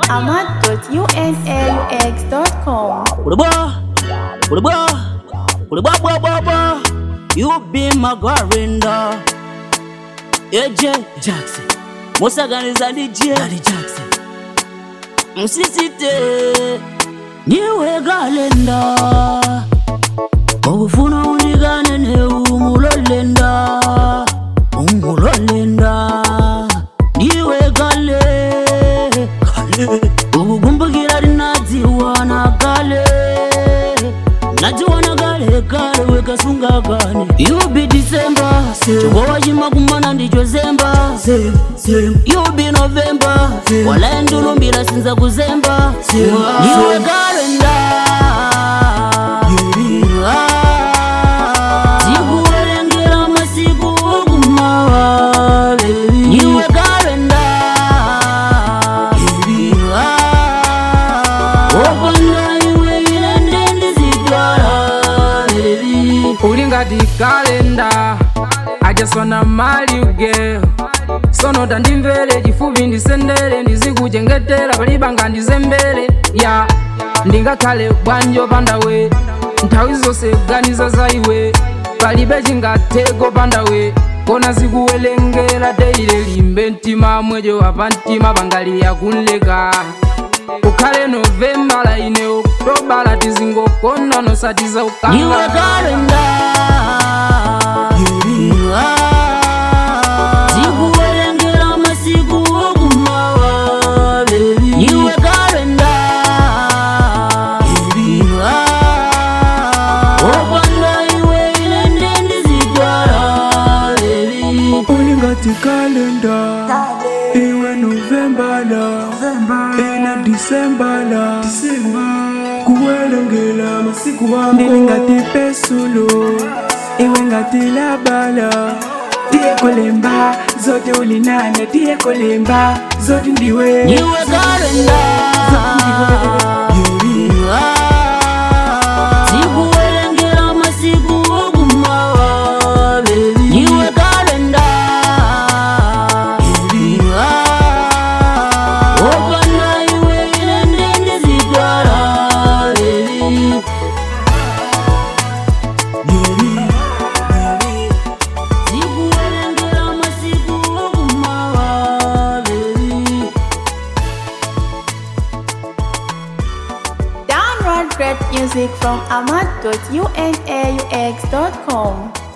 ahmad.unaux.com. Uruba, Uruba, Uruba, Uruba, Uruba. You be my guarinda. AJ Jackson. Musaganiza DJ Ali Jackson. Msisite. Niwe galenda. Obufuna undigane ne umulolenda. Umulolenda. Niwe gale. Gale. Ubugumbukira rinadziwana gale. nadziwana kale kale wekasunga kane yubi disemba chikowa chimakumana ndicho zemba yubi novemba walaye ndulumbira sinza kuzemba iwe kalenda tikuwerengera masiku okumawa iwe kalenda opanda iwe ilende ndizitwala uli ngati kalenda ajasona mali uge sono tandimvere chifupi ndisendere ndizikuchengetera palibanga ndizembere ya ndingakhale bwanji pandawe nthawi zonse ganiza za iwe palibe chingatheko pandawe kona zikuwerengera teile limbe mtima mwejo wapa mtima pangali yakunleka ukhale novembala ine oktobala tizingokona nosatiza Iwe ukanga kalenda Tikuwerengera masiku okumawa Iwe kalenda Opanda iwe ilende ndizitwala uli ngati kalenda iwe novembala ina disembala kuwelengela masiku wako ndili ngati pesulo iwe ngati labala tiye kolemba zote ulinane tiye kolemba zote ndiwe Iwe kalenda Tikuwerengera masiku okumawa Iwe kalenda Opanda iwe ilende ndizitwala Tikuwerengera masiku okumawa Download great music from ahmad.unaux.com.